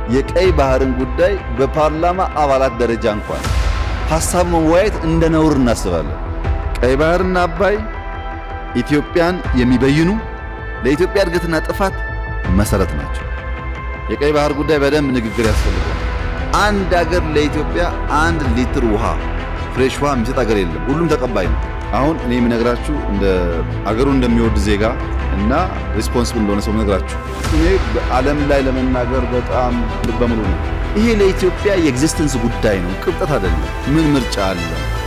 የቀይ ባህርን ጉዳይ በፓርላማ አባላት ደረጃ እንኳን ሐሳብ መወያየት እንደ ነውር እናስባለን። ቀይ ባህርና አባይ ኢትዮጵያን የሚበይኑ ለኢትዮጵያ እድገትና ጥፋት መሰረት ናቸው። የቀይ ባህር ጉዳይ በደንብ ንግግር ያስፈልጋል። አንድ አገር ለኢትዮጵያ አንድ ሊትር ውሃ ፍሬሽ ውሃ የሚሰጥ አገር የለም። ሁሉም ተቀባይ ነው። አሁን እኔ የምነግራችሁ እንደ አገሩ እንደሚወድ ዜጋ እና ሪስፖንስብል እንደሆነ ሰው ነግራችሁ እኔ በዓለም ላይ ለመናገር በጣም ልበ ሙሉ ነው። ይሄ ለኢትዮጵያ የኤግዚስተንስ ጉዳይ ነው፣ ቅብጠት አይደለም። ምን ምርጫ አለ?